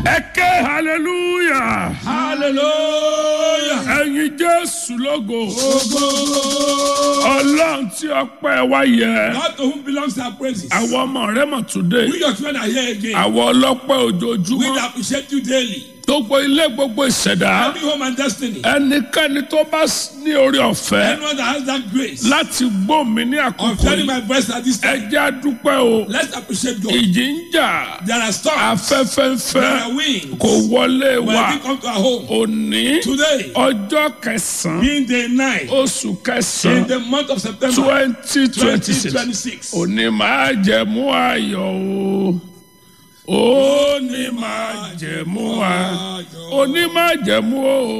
ẹ ké hallelujah hallelujah. ẹyin jésù lógo Ogo. ọlọ́run tí ọpẹ́ wa yẹ God to whom belongs our praises. àwọn ọmọ rẹ mọ̀ today We your children are here again. àwọn ọlọ́pẹ́ We ojoojúmọ́ appreciate you daily. gbogbo ilé gbogbo ìṣẹ̀dá Every home and destiny. ẹnikẹ́ni tó bá ní orí ọ̀fẹ́ Anyone that has that grace láti gbọ́ mi ní of àkókò hearing yìí my voice at this ẹ time, jẹ́ àdúpẹ́ o let's appreciate God. ìjì ń jà There are storms. afẹ́fẹ́ ń There fẹ́ are winds. kò wọlé When wa we come to our home òní today, ọjọ́ kẹsàn-án being the night oṣù in kẹsàn-án the month of September twenty twenty six 2026. òní máa jẹ̀mú ayọ̀ o òní máa jẹ̀mú ayọ̀ òní máa jẹ̀mú o.